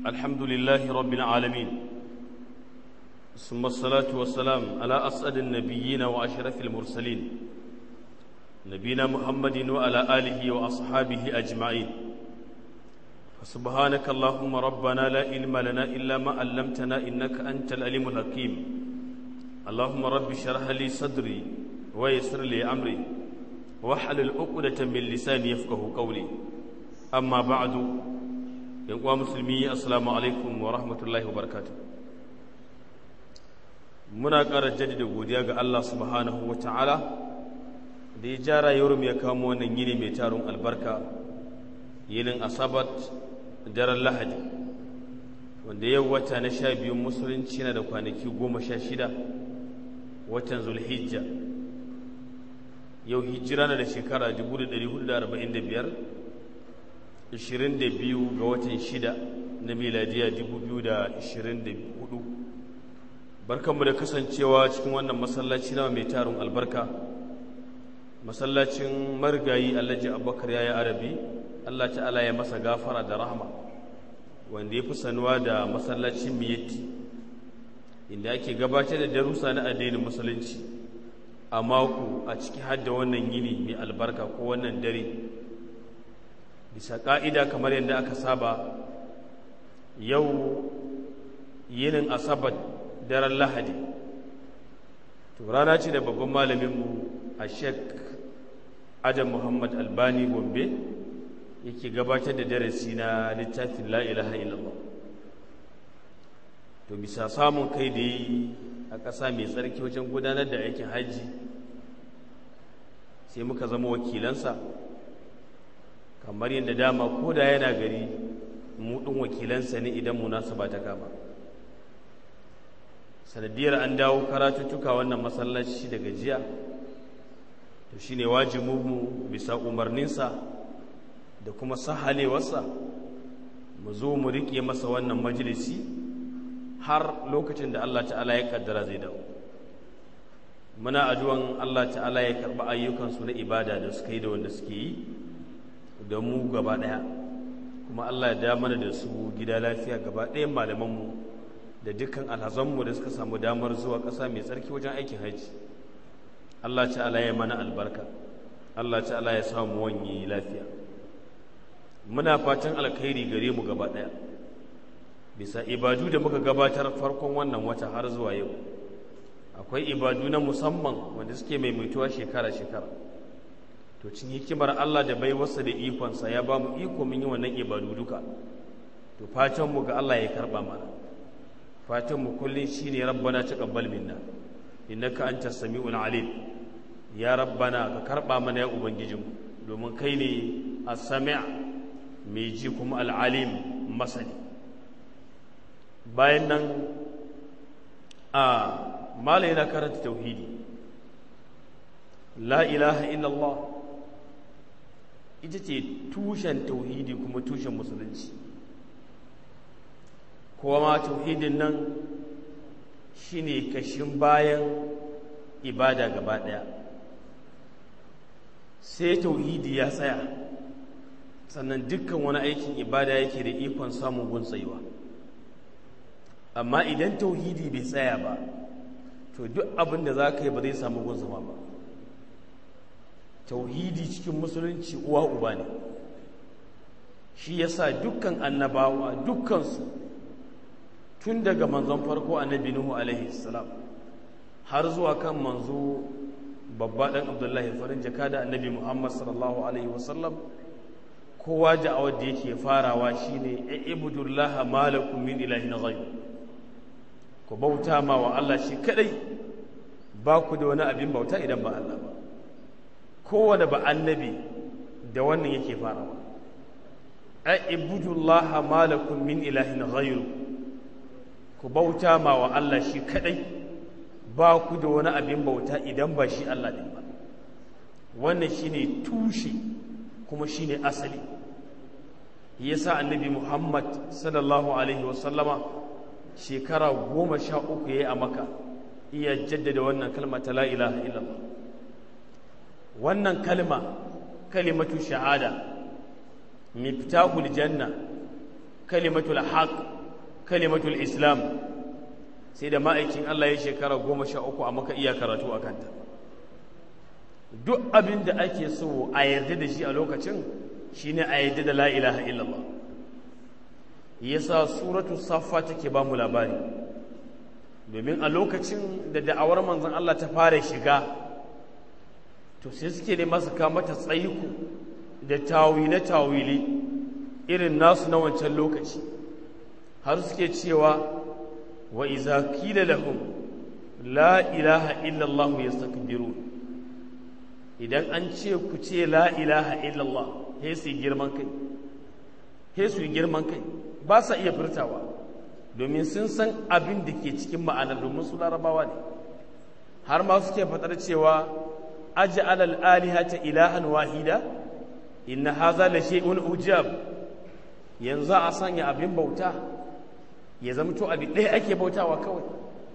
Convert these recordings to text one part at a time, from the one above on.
الحمد لله رب العالمين ثم الصلاة والسلام على أسعد النبيين وأشرف المرسلين نبينا محمد وعلى آله وأصحابه أجمعين سبحانك اللهم ربنا لا علم لنا إلا ما علمتنا إنك أنت العليم الحكيم اللهم رب اشرح لي صدري ويسر لي أمري واحلل عقدة من لساني يفقه قولي أما بعد uwa musulmi assalamu alaikum wa rahmatullahi wa barakatuh muna ƙara jaddada godiya ga Allah subhanahu wa ta'ala da ya ja rayuwar ya kamo wannan yini mai tarin albarka yinin asabat daren lahadi wanda yau wata na sha biyun musulunci na da kwanaki goma sha shida watan zulhijja yau hijira na da shekara 1445 22 ga watan 6 na miladiya 2024 barkanmu da kasancewa cikin wannan masallaci na mai tarin albarka masallacin marigayi alhaji abubakar ya yi arabi allah ta'ala ya masa gafara da rahama wanda ya fi sanuwa da masallacin miyatti inda ake gabatar da darussa na addinin musulunci a mako a ciki hadda wannan yini mai albarka ko wannan dare bisa ƙa'ida kamar yadda aka saba yau yinin asabar daren lahadi to rana ce da babban malaminmu a shek adam muhammad albani gombe yake gabatar da darasi na littafin la'ilaha illallah to bisa samun kai da yi a ƙasa mai tsarki wajen gudanar da aikin hajji sai muka zama wakilansa kamar yadda dama ko da yana gari mu ɗin wakilansa ne idan munasaba ta kama sanadiyar an dawo karatuttuka wannan masallaci daga jiya to shine wajibinmu bisa umarninsa da kuma sahalewarsa mu zo mu riƙe masa wannan majalisi har lokacin da Allah ta'ala ya kaddara zai dawo muna addu'an Allah ta'ala ya karɓi ayyukansu na ibada da suka yi da wanda suke yi da mu gaba ɗaya kuma Allah ya damar da su gida lafiya gaba ɗayan malamanmu da dukkan alhazanmu da suka samu damar zuwa ƙasa mai tsarki wajen aikin haji Allah ta'ala ya mana albarka Allah ta'ala ya samu wanye lafiya muna fatan alkhairi gare mu gaba ɗaya bisa ibadu da muka gabatar farkon wannan wata har zuwa yau akwai ibadu na musamman wanda suke maimaituwa shekara-shekara to cin hikimar Allah da bai wasa da ikonsa ya ba mu iko mun yi wannan ibadu duka to fatan mu ga Allah ya karba mana fatan mu kullun shine rabbana taqabbal minna innaka antas samiul alim ya rabbana ka karba mana ya ubangijinmu domin kai ne as-sami' mai ji kuma al-alim masani bayan nan a mala yana karanta tauhidi la ilaha illallah ita ce tushen tauhidi kuma tushen musulunci kowa ma tauhidin nan shine kashin bayan ibada gaba daya sai tauhidi ya tsaya sannan dukkan wani aikin ibada yake da ikon samun gun tsayuwa amma idan tauhidi bai tsaya ba to duk abin da za ka yi ba zai samu gun zama ba tauhidi cikin musulunci uwa uba ne shi yasa dukkan annabawa dukkansu tun daga manzon farko annabi nuhu alaihi salam har zuwa kan manzo babba dan abdullahi farin jaka da annabi muhammad sallallahu alaihi wasallam kowa da'awar da yake farawa shine ibudullaha malakum min ilahin ghayr ku bauta ma wa Allah shi kadai ba ku da wani abin bauta idan ba Allah ba kowane ba annabi da wannan yake farawa a ibudullaha malakum min ilahin ghayru ku bauta ma wa Allah shi kadai ba ku da wani abin bauta idan ba shi Allah din ba wannan shine tushe kuma shine asali yasa annabi Muhammad sallallahu alaihi wasallama shekara goma sha uku yayi a maka iya jaddada wannan kalma ta la ilaha illallah wannan kalma kalimatu shahada miftahul janna kalimatul haq kalimatul islam sai da ma'aikin Allah ya shekara goma sha uku a maka iya karatu a kanta duk abin da ake so a yarda da shi a lokacin shine a yarda da la ilaha illallah yasa suratu saffa take ba mu labari domin a lokacin da da'awar manzon Allah ta fara shiga to sai suke ne masu mata tsayiku da tawile tawili irin nasu na wancan lokaci har suke cewa wa iza qila lahum la ilaha illa Allah yastakbirun idan an ce ku ce la ilaha illa Allah sai su girman kai sai su girman kai ba sa iya furtawa domin sun san abin da ke cikin ma'anar domin su larabawa ne har ma suke faɗar cewa aj'al al-alihata ilahan wahida inna hadha la shay'un ujab yanzu a sanya abin bauta ya zama to abin ɗaya ake bautawa kawai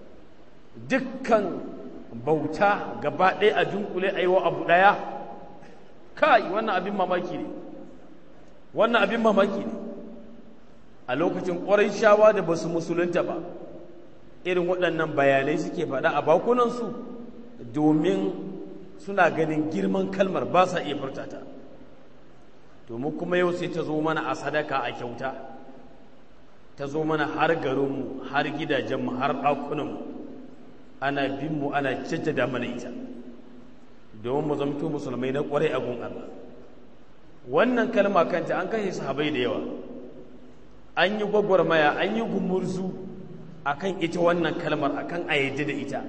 dukkan bauta gaba ɗaya a dunkule a yi wa abu ɗaya kai wannan abin mamaki ne wannan abin mamaki ne a lokacin ƙwarai shawa da ba su musulunta ba irin waɗannan bayanai suke faɗa a bakunansu domin suna ganin girman kalmar ba sa iya furtata domin kuma yau sai ta zo mana a sadaka a kyauta ta zo mana har garinmu har gidajenmu har ɗakunanmu ana binmu ana jaddada mana ita domin mu zamto musulmai na ƙwarai a gun Allah wannan kalma kanta an kashe sahabai da yawa an yi gwagwarmaya an yi gumurzu akan ita wannan kalmar akan ayyade da ita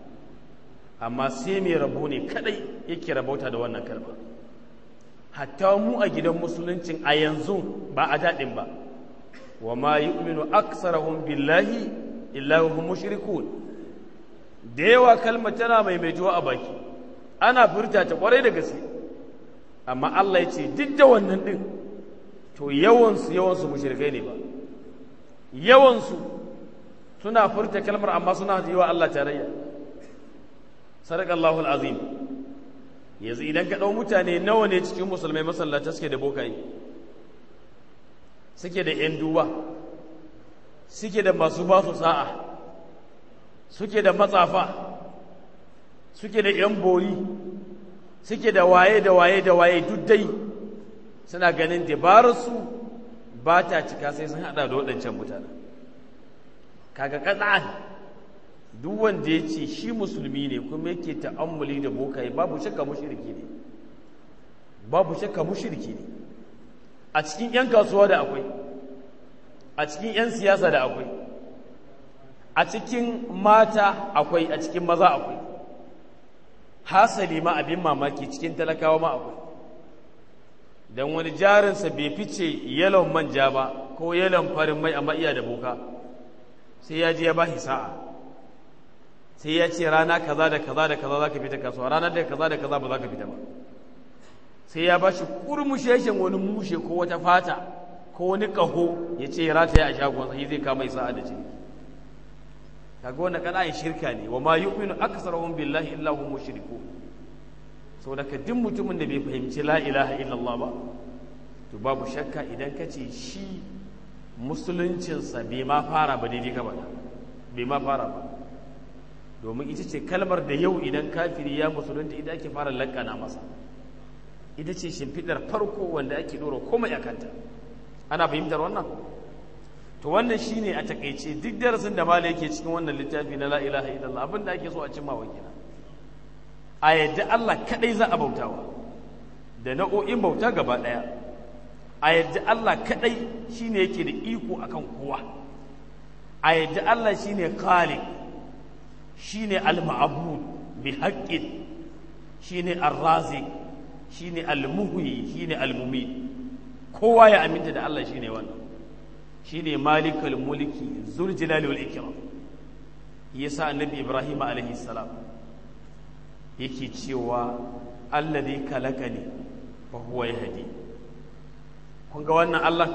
amma sai mai rabo ne kadai yake rabauta da wannan kalma hatta mu a gidan musuluncin a yanzu ba a daɗin ba wa ma yu'minu aksarahum billahi illa hum mushrikun da yawa kalmar tana maimaituwa a baki ana furta ta kwarai da gaske amma Allah ya ce duk da wannan din to yawansu yawansu mushrikai ne ba yawansu suna furta kalmar amma suna yi wa Allah tarayya sadakallahu alazim yanzu idan ka ɗau mutane nawa ne cikin musulmai masallata suke da bokaye suke da ‘yan duba suke da masu ba su sa'a suke da matsafa suke da ‘yan bori suke da waye da waye da waye duk dai suna ganin dabararsu ba ta cika sai sun haɗa da waɗancan mutane kaga kaɗa'an duk wanda ya ce shi musulmi ne kuma yake ta'ammuli da bokaye babu shakka mushriki ne babu shakka mushriki ne a cikin 'yan kasuwa da akwai a cikin 'yan siyasa da akwai a cikin mata akwai a cikin maza akwai hasali ma abin mamaki cikin talakawa ma akwai don wani jarinsa bai fice yalon manja ba ko yalon farin mai amma iya da boka sai ya je ya ba shi sa'a sai ya ce rana kaza da kaza da kaza za ka fita kasuwa ranar da kaza da kaza ba za ka fita ba sai ya ba shi kurmusheshen wani mushe ko wata fata ko wani ƙaho ya ce rata ya a shagon sai zai kama sa'a da ciki kaga wannan kana shirka ne wa ma yu'minu aktsaruhum billahi illa hum mushrikun saboda ka duk mutumin da bai fahimci la ilaha illallah ba to babu shakka idan ka ce shi musuluncinsa bai ma fara ba daidai ka ba bai ma fara ba domin ita ce kalmar da yau idan kafiri ya musulunta ita ake fara lakana masa ita ce shimfiɗar farko wanda ake ɗora komai a kanta ana fahimtar wannan to wannan shine a takaice duk darasin da mala yake cikin wannan littafi na la ilaha illallah abin da ake so a cimma wakila a yadda Allah kadai za a bautawa da nau'o'in bauta gaba ɗaya a yadda Allah kadai shine yake da iko akan kowa a yadda Allah shine khaliq shine al-ma'bud bi haqqin shine ar-raziq shine al-muhyi shine al-mumit kowa ya aminta da Allah shine wannan shine malikul mulki zul jalali wal ikram yasa annabi ibrahim alaihi salam yake cewa alladhi kalakani fa huwa yahdi kun ga wannan Allah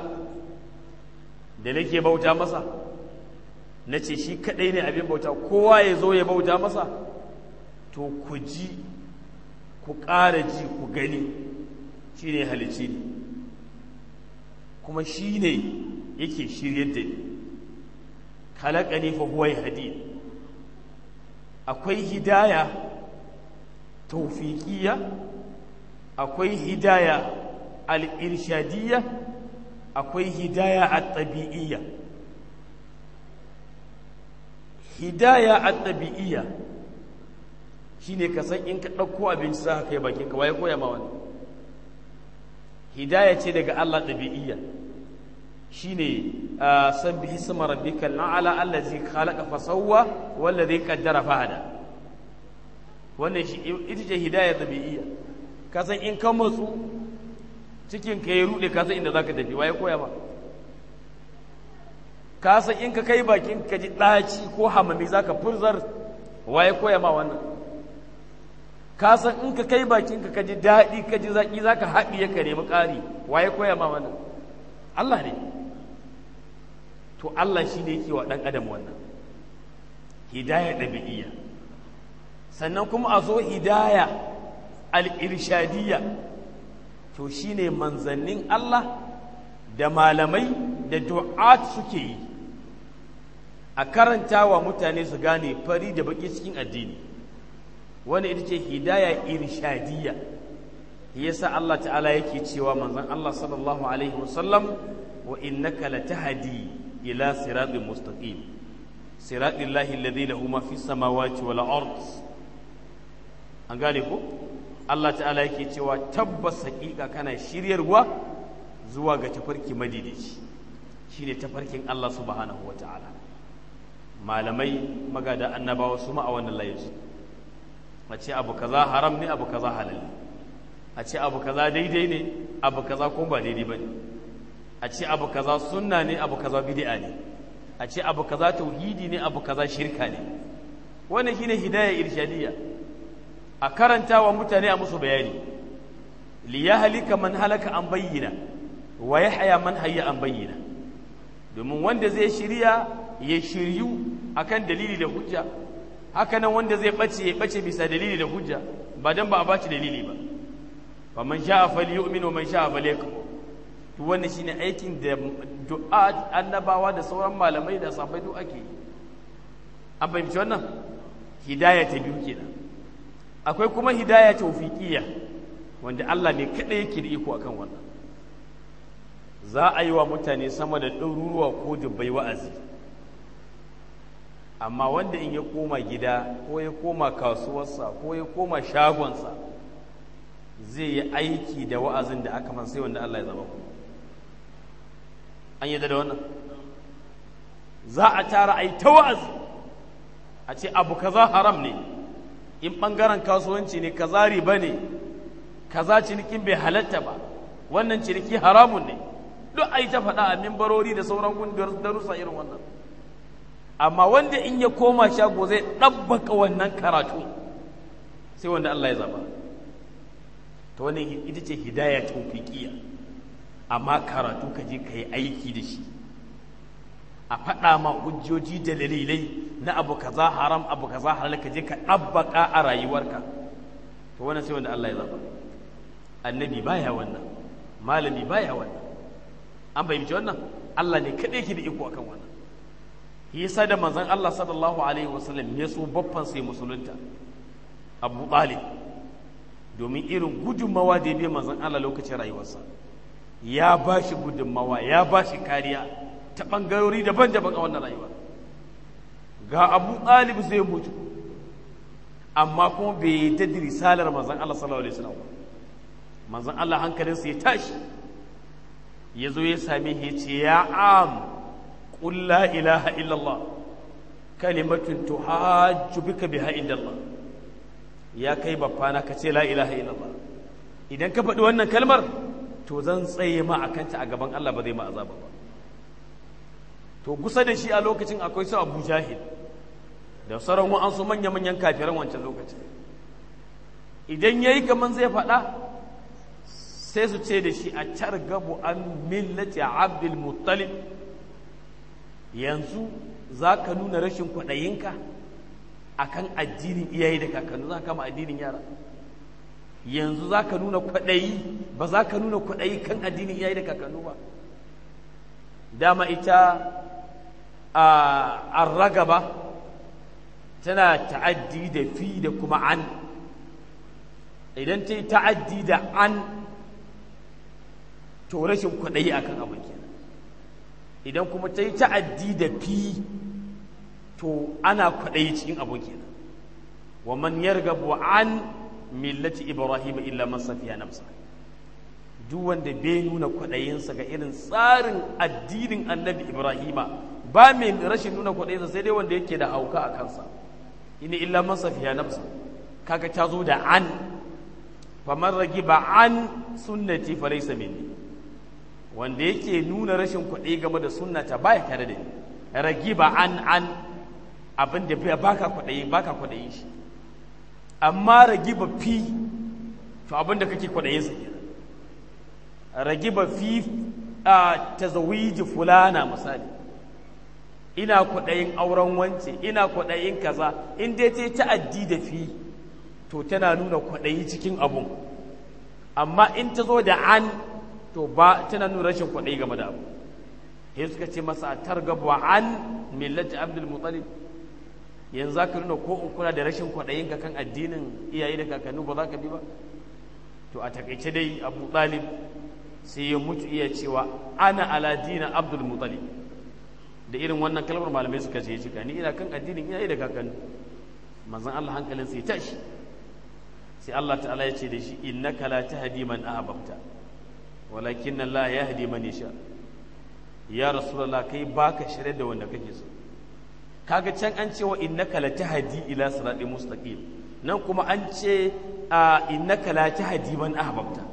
da nake bauta masa na ce shi kaɗai ne abin bauta kowa ya zo ya bauta masa to ku ji ku ƙara ji ku gani shi ne halici ne kuma shi ne yake shiryar da ni khalaqani fa huwa yahdi akwai hidaya tawfiqiyya akwai hidaya al-irshadiyya akwai hidaya at-tabi'iyya hidaya at-tabi'iyya shine ka san in ka dauko abinci za ka kai bakin ka waye koya ma wani hidaya ce daga Allah tabi'iyya shine sabbihi isma rabbikal a'la allazi khalaqa fa sawwa wallazi qaddara fa hada wannan shi ita ce hidaya tabi'iyya ka san in ka matsu cikin ka ya rude ka san inda zaka tafi waye koya ma ka san in ka kai bakin ka ji daci ko hamami zaka furzar waye koya ma wannan ka san in ka kai bakin ka ka ji daɗi ka ji zaƙi zaka haɗiye ka nemi ƙari waye koya ma wannan Allah ne to Allah shi ne yake wa ɗan adam wannan hidaya ɗabi'iyya sannan kuma a zo hidaya al'irshadiyya to shi ne manzannin Allah da malamai da du'at suke yi a karanta wa mutane su gane fari da baki cikin addini wani ita ce hidaya irshadiyya yasa Allah ta'ala yake cewa manzon Allah sallallahu alaihi wasallam wa innaka latahdi ila siratin mustaqim siratil lahi alladhi lahu ma fis samawati wal ard an gane ko Allah ta'ala yake cewa tabbas hakika kana shiryarwa zuwa ga tafarki madidici shine tafarkin Allah subhanahu wa ta'ala malamai magada annabawa su ma a wannan layin a ce abu kaza haram ne abu kaza halal ne a ce abu kaza daidai ne abu kaza kuma ba daidai ba ne a ce abu kaza sunna ne abu kaza bid'a ne a ce abu kaza tauhidi ne abu kaza shirka ne wannan shine hidayah irshadiyya a karanta wa mutane a musu bayani li yahlika man halaka an bayyana wa yahya man hayya an bayyana domin wanda zai shirya ya shiryu akan dalili da hujja haka nan wanda zai bace ya bace bisa dalili da hujja ba dan ba a baci dalili ba fa man sha'a falyu'min wa man sha'a falyakfur to wannan shine aikin da du'a annabawa da sauran malamai da sahabbai duk ake an fahimci wannan hidaya ta biyu kenan akwai kuma hidaya tawfiqiyya wanda Allah ne kada yake da iko akan wannan za a yi wa mutane sama da ɗaruruwa ko dubbai wa'azi amma wanda in ya koma gida ko ya koma kasuwarsa ko ya koma shagonsa zai yi aiki da wa'azin da aka man sai wanda Allah ya zaba ku an yi da wannan za a tara a yi ta wa'azi a ce abu kaza haram ne in ɓangaren kasuwanci ne kaza riba ne kaza cinikin bai halatta ba wannan ciniki haramun ne duk a yi ta faɗa a mimbarori da sauran kungiyar darussa irin wannan amma wanda in ya koma shago zai ɗabbaka wannan karatu sai wanda Allah ya zaba ta wannan ita ce hidaya tawfiqiyya amma karatu ka je ka yi aiki da shi a faɗa ma hujjoji da dalilai na abu kaza haram abu kaza halal ka je ka ɗabbaka a rayuwarka to wannan sai wanda Allah ya zaba annabi baya wannan malami baya wannan an fahimci wannan Allah ne kaɗai ke da iko akan wannan yasa da manzon Allah sallallahu alaihi wasallam ya so baffan sai musulunta Abu Talib domin irin gudunmawa da ya bi manzon Allah lokacin rayuwarsa ya ba shi gudunmawa ya ba shi kariya ta ɓangarori daban-daban a wannan rayuwa ga Abu Talib zai mutu amma kuma bai yi da risalar manzon Allah sallallahu alaihi wasallam manzon Allah hankalinsa ya tashi ya zo ya same shi ya ce ya am qul la ilaha illallah kalimatun tuhajju bika biha indallah ya kai baffana ka ce la ilaha illallah idan ka faɗi wannan kalmar to zan tsaye ma akanta a gaban Allah ba zai ma azaba ba to kusa da shi a lokacin akwai su Abu Jahil da sauran wa'ansu manya-manyan kafiran wancan lokacin idan yayi kaman zai faɗa sai su ce da shi a gabu an millati abdul muttalib yanzu za ka nuna rashin kwaɗayinka a kan addinin iyaye da kakannu za ka kama addinin yara yanzu za ka nuna kwaɗayi ba za ka nuna kwaɗayi kan addinin iyaye da kakannu ba dama ita a ragaba tana ta'addi da fi da kuma an idan ta yi ta'addi da an to rashin kwaɗayi a kan abin kenan idan kuma ta yi ta'addi da fi to ana kwaɗayi cikin abin kenan wa man yargabu an millati ibrahim illa man safiya nafsa duk wanda bai nuna kwaɗayinsa ga irin tsarin addinin annabi ibrahima ba mai rashin nuna kwaɗayinsa sai dai wanda yake da hauka a kansa ina illa man safiya nafsa kaga ta zo da an faman ragiba an sunnati fa laysa minni wanda yake nuna rashin kwaɗayi game da sunnata baya tare da ni ragiba an an abin da baka kwaɗayi baka kwaɗayi shi amma ragiba fi to abin da kake kwaɗayin sa kenan ragiba fi a tazawiji fulana misali ina kwaɗayin auren wance ina kwaɗayin kaza in dai ta ta'addi da fi to tana nuna kwaɗayi cikin abun amma in ta zo da an to ba tana nuna rashin kwaɗayi game da abu sai suka ce masa targabu an millati abdul mutalib yanzu za ka nuna ko in kuna da rashin kwaɗayin ka kan addinin iyaye da kakanni ba za ka bi ba to a takaice dai abu talib sai ya mutu iya cewa ana aladina abdul mutalib da irin wannan kalmar malamai suka ce cika ni ina kan addinin iyaye da kakanni manzon Allah hankalin sai tashi sai Allah ta'ala ya ce da shi innaka la tahdi man ahbabta walakin Allah yahdi man yasha ya rasulullah kai baka shirye da wanda kake so kaga can an ce wa innaka la tahdi ila siratin mustaqim nan kuma an ce innaka la tahdi man ahbabta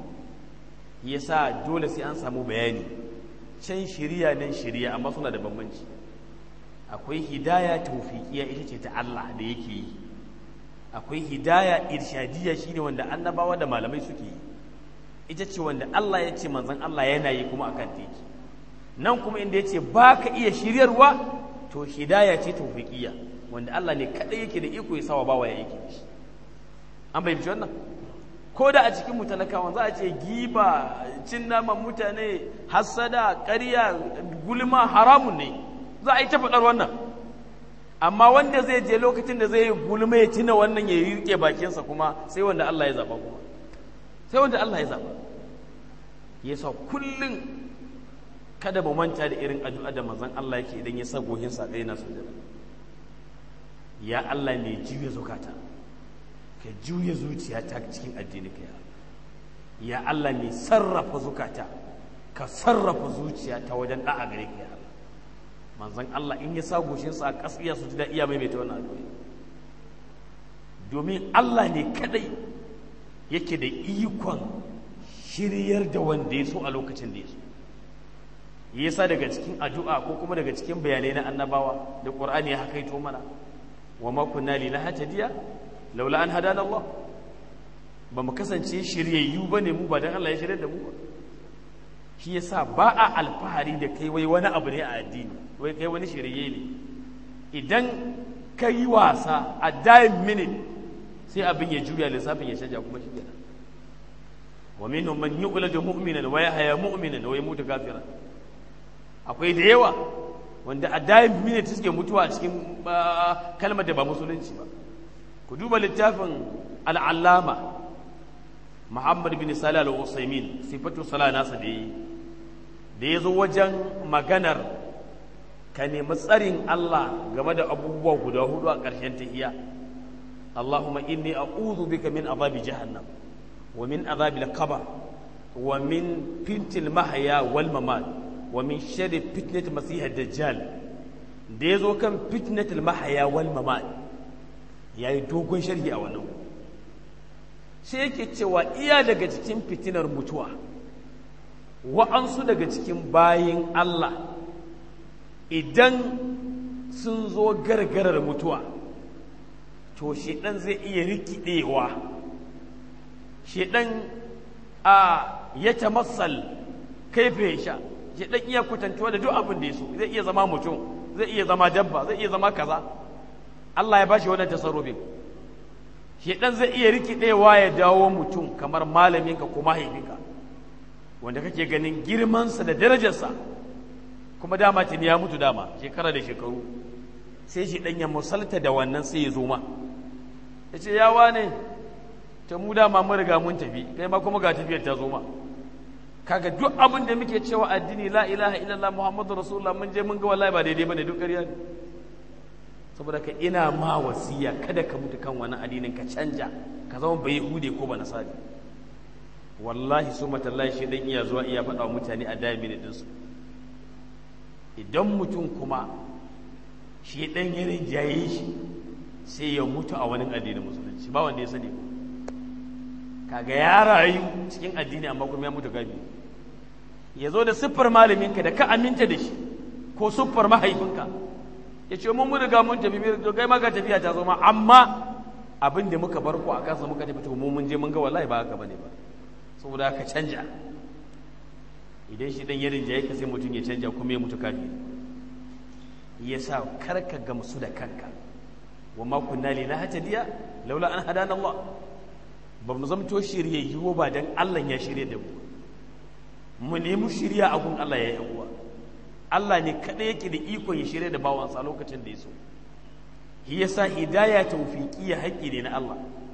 yasa dole sai an samu bayani can shiriya nan shiriya amma suna da bambanci akwai hidaya tawfiqiya ita ce ta Allah da yake yi akwai hidaya irshadiyya shine wanda annabawa da malamai suke yi ita ce wanda Allah ya ce manzon Allah yana yi kuma akan teki nan kuma inda ya ce ba ka iya shiryarwa to hidaya ce tawfiqiyya wanda Allah ne kadai yake da iko ya sawa bawa ya yake shi an fahimci wannan ko da a cikin mutalakawan za a ce giba cin naman mutane hassada ƙarya gulma haramun ne za a yi ta faɗar wannan amma wanda zai je lokacin da zai yi gulma ya tuna wannan ya rike bakinsa kuma sai wanda Allah ya zaba kuma sai wanda Allah ya zaba yasa kullum kada mu manta da irin addu'a da manzon Allah yake idan ya sa gohin sa ɗaya na sujada ya Allah ne juya zukata ka juya zuciya ta cikin addini ka ya Allah ne sarrafa zukata ka sarrafa zuciya ta wajen da'a gare ka ya Allah manzon Allah in ya sa goshinsa a ƙasiya su ji da iya maimaita wannan addu'a domin Allah ne kadai yake da ikon shiryar da wanda ya so a lokacin da ya so yasa daga cikin addu'a ko kuma daga cikin bayanai na annabawa da Qur'ani ya hakaito mana wa ma kunna linahtadiya laula an hadana Allah ba mu kasance shiryayyu bane mu ba dan Allah ya shiryar da mu ba shi yasa ba a alfahari da kai wai wani abu ne a addini wai kai wani shirye ne idan ka yi wasa a dying minute sai abin ya juya lissafin ya canja kuma shi kenan wa minhum man yu'ladu mu'minan wa yahya mu'minan wa yamutu kafiran akwai da yawa wanda a dying minute suke mutuwa a cikin kalmar da ba musulunci ba ku duba littafin al'allama Muhammad bin Salih al-Usaimin sifatu sala nasa da yi da ya zo wajen maganar ka nemi tsarin Allah game da abubuwa guda hudu a ƙarshen tahiya Allahumma inni a'udhu bika min azabi jahannam wa min azabi al-qabr wa min fitnil mahya wal mamat wa min sharri fitnat masih ad-dajjal da ya zo kan fitnatul mahya wal mamat yayi dogon sharhi a wannan sai yake cewa iya daga cikin fitinar mutuwa wa'ansu daga cikin bayin Allah idan sun zo gargarar mutuwa to shedan zai iya rikidewa shedan a ya tamassal kaife ya sha shedan iya kwatantuwa da duk abin da ya so zai iya zama mutum zai iya zama dabba zai iya zama kaza Allah ya bashi wannan tasarrufin shedan zai iya rikidewa ya dawo mutum kamar malaminka ko mahaifinka wanda kake ganin girmansa da darajarsa kuma dama tuni ya mutu dama shekara da shekaru sai shi ɗan ya musalta da wannan sai ya zo ma ya ce yawa ne ta mu dama mun riga mun tafi kai ma kuma ga tafiyar ta zo ma kaga duk abin da muke cewa addini la ilaha illallah muhammadu rasulullah mun je mun ga wallahi ba daidai bane duk ƙarya ne saboda ka ina ma wasiya kada ka mutu kan wani addinin ka canja ka zama bai hude ko ba nasari wallahi su matallahi shi dan iya zuwa iya faɗa wa mutane a dami din su idan mutum kuma shi dan ya rinjaye shi sai ya mutu a wani addinin musulunci ba wanda ya sani kaga ya rayu cikin addini amma kuma ya mutu gabi ya zo da siffar malaminka da ka aminta da shi ko siffar mahaifinka ya ce mun riga mun tafi to kai maka tafiya ta zo ma amma abin da muka bar ku a kansa muka tafi to mu mun je mun ga wallahi ba haka bane ba saboda haka canja idan shi dan yarin jaye ka sai mutum ya canja kuma ya mutu kafi yasa karka gamsu da kanka wa ma kunna linahtadiya laula an hadana Allah ba mu zamto shiryayyu ba dan Allah ya shirye da mu mu nemi shirya a gun Allah ya yi uwa Allah ne kaɗai yake da ikon ya shirya da bawansa lokacin da ya so shi yasa hidaya tawfiqiyya haƙƙi ne na Allah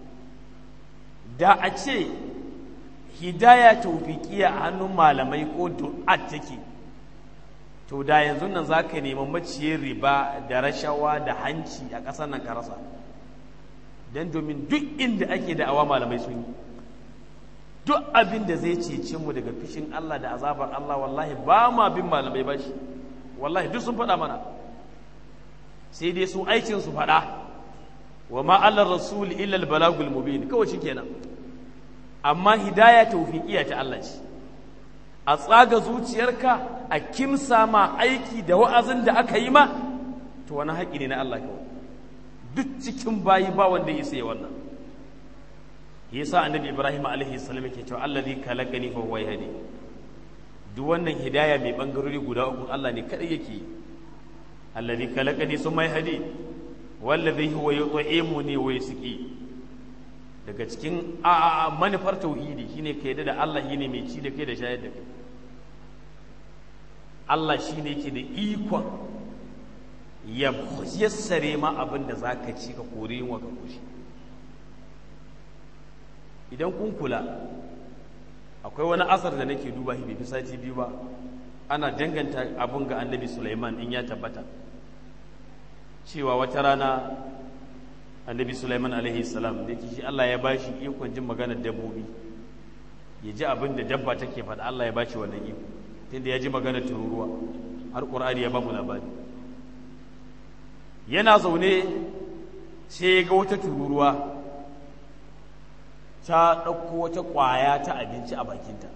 da a ce hidaya tawfiqiyya a hannun malamai ko du'at take to da yanzu nan zaka nemi maciyar riba da rashawa da hanci a ƙasar nan ka rasa dan domin duk inda ake da awa malamai sun yi duk abin da zai cece mu daga fishin Allah da azabar Allah wallahi ba ma bin malamai ba shi wallahi duk sun faɗa mana sai dai su aikin su faɗa wa ma Allah rasul illa al balagul mubin kawai shikenan amma hidaya tawfiqiya ta Allah ce a tsaga zuciyarka a kimsa ma aiki da wa'azin da aka yi ma to wani haƙi ne na Allah kawai duk cikin bayi ba wanda ya isa wannan yasa annabi ibrahim alaihi salam yake cewa allazi khalaqani fa huwa yahdi duk wannan hidaya mai bangarori guda uku Allah ne kadai yake allazi khalaqani summa yahdi wallazi huwa yut'imuni wa yasqi daga cikin a manufar tauhidi shine ka yadda da Allah shine mai ci da kai da shayar da kai Allah shine yake da ikon ya yassare ma abin da zaka ci ka kore yin wa ka koshi idan kun kula akwai wani asar da nake duba shi bai fi sati biyu ba ana danganta abin ga annabi Sulaiman in ya tabbata cewa wata rana annabi Sulaiman alaihi salam da yake shi Allah ya bashi ikon jin maganar dabbobi ya ji abin da dabba take faɗa Allah ya bashi wannan iko tunda ya ji maganar tururuwa har Qur'ani ya ba mu labari yana zaune sai ya ga wata tururuwa ta ɗauko wata ƙwaya ta abinci a bakinta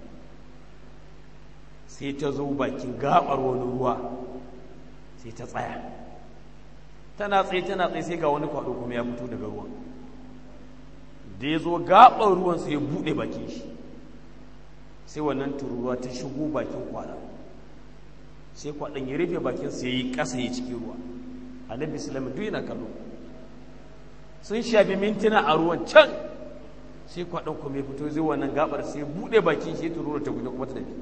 sai ta zo bakin gaɓar wani ruwa sai ta tsaya tana tsaye tana tsaye sai ga wani kwaɗo kuma ya fito daga ruwan da ya zo gaɓar ruwan sai ya buɗe bakin shi sai wannan tururuwa ta shigo bakin kwaɗa sai kwaɗon ya rufe bakin sai ya yi ƙasa ya cikin ruwa annabi sulaiman duk yana kallo sun shafi mintuna a ruwan can sai kwaɗon kuma ya fito zai wannan gabar sai buɗe bakin shi tururuwar ta guje kuma ta tafi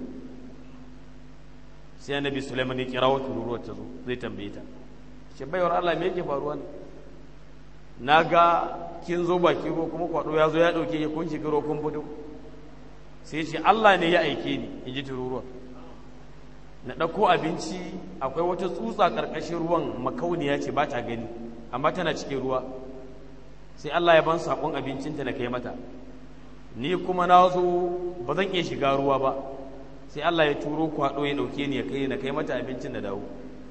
sai annabi sulaiman ya kira wa tururuwar ta zo zai tambaye ta ce baiwar Allah me yake faruwa ne na ga kin zo bakin ruwa kuma kwaɗo ya zo ya ɗauke ya kun shiga ruwa kun fito sai ce Allah ne ya aike ni in ji tururuwar na ɗauko abinci akwai wata tsutsa ƙarƙashin ruwan makauniya ce ba ta gani amma tana cikin ruwa sai Allah ya ban saƙon abincinta na kai mata ni kuma na zo ba zan iya shiga ruwa ba sai Allah ya turo kwaɗo ya ɗauke ni ya kai na kai mata abincin da dawo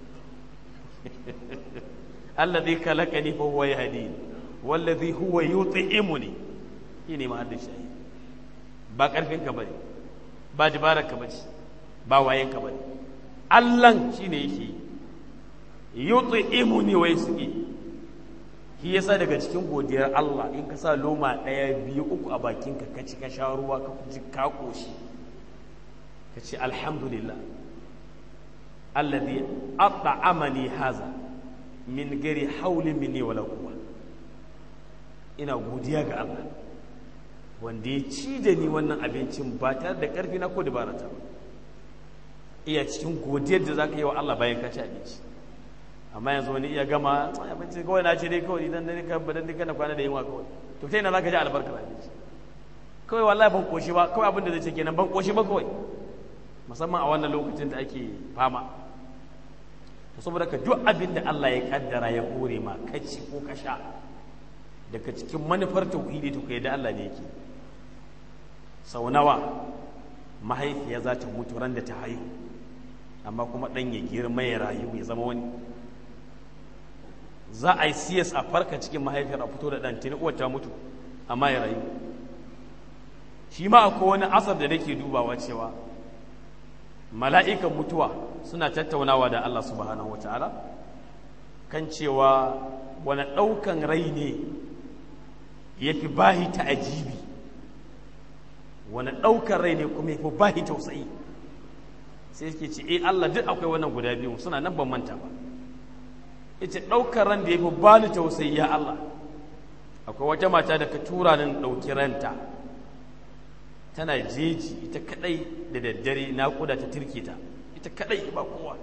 allazi khalaqani fa huwa yahdini wallazi huwa yut'imuni shine mahallin shayi ba karfin ka bane ba dabarar ka bace ba wayen ka bane Allah shine yake yut'imuni wa yasqi shi yasa daga cikin godiyar Allah in ka sa loma ɗaya biyu uku a bakinka ka ci ka sha ruwa ka ji ka koshi ka ce alhamdulillah alladhi at'amani haza min gari hauli minni wala quwwa ina godiya ga Allah wanda ya ci da ni wannan abincin ba tare da ƙarfi na ko dabara ta ba iya cikin godiyar da za ka yi wa Allah bayan ka ci abinci amma yanzu wani iya gama abinci kawai na ce dai kawai idan dai ka badan dai kana kwana da yunwa kawai to ta ina za ka ji albarkar abinci kawai wallahi ban koshi ba kawai abin da zai ce kenan ban koshi ba kawai musamman a wannan lokacin da ake fama to saboda ka duk abin da Allah ya kaddara ya kore ma ka ci ko ka sha daga cikin manufar tauhidi to kai da Allah ne yake sau nawa mahaifiya za ta mutu ran da ta haihu amma kuma ɗan ya girma ya rayu ya zama wani za a yi siyas a farka cikin mahaifiyar a fito da ɗan tuni uwar ta mutu amma ya rayu shi ma akwai wani asar da nake dubawa cewa mala'ikan mutuwa suna tattaunawa da Allah subhanahu wa ta'ala kan cewa wani ɗaukan rai ne ya fi bahi ta ajibi wani ɗaukar rai ne kuma ya fi bahi tausayi sai yake ce eh Allah duk akwai wannan guda biyu suna nan ban manta ba yace ɗaukar ran da ya fi bani tausayi ya Allah akwai wata mata da ka tura nan ɗauki ranta tana jeji ita kadai da daddare naƙuda ta turke ta ita kadai ba kowa